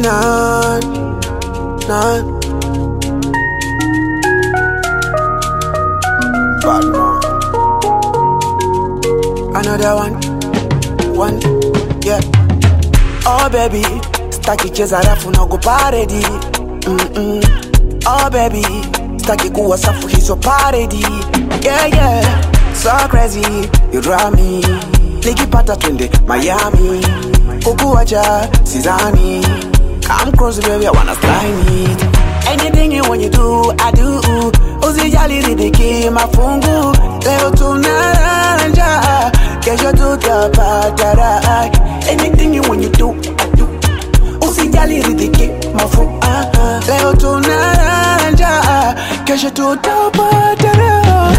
none, none. Bad man. Another one, one, yeah. Oh baby, staki cheza rafu na kuparedi. Mm-mm. Oh baby, staki kuwa safu hizo paredi. Yeah yeah, so crazy, you drive me. Nikipata twende Miami, kukuacha sidhani. Come close baby, I wanna slime it. Anything you want you do, I do. Usijali ridhiki mafungu, leo tunaranja, kesho tutapata raha. Anything you want you do, I do. Usijali ridhiki mafungu, leo tunaranja, kesho tutapata raha.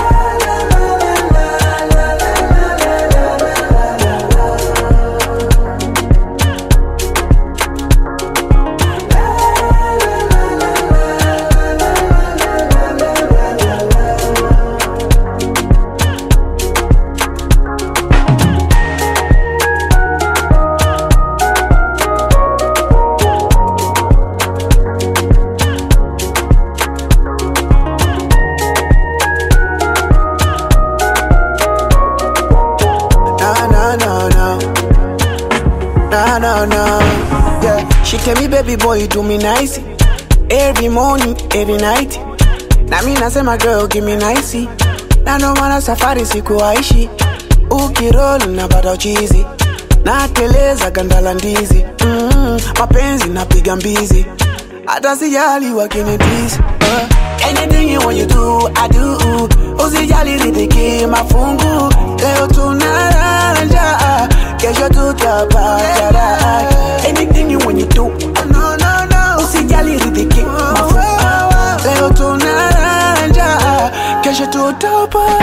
No, no, no, no. No, no, no. Yeah. She tell me, baby boy, you do me nice. Every morning, every night. Na mi nasema girl, give me nice. Na ndo maana safari sikuaishi. Ukirol napata uchizi. Nateleza ganda la ndizi. Mm, mapenzi napiga mbizi. Hata sijali wakinitisi. Uh, anything you want you do, I do. Usijali ridhiki mafungu. Leo tunaranja, kesho tutapata raha. Anything you want you do, I no, no, no. Usijali ridhiki mafungu. Leo tunaranja, kesho tutapata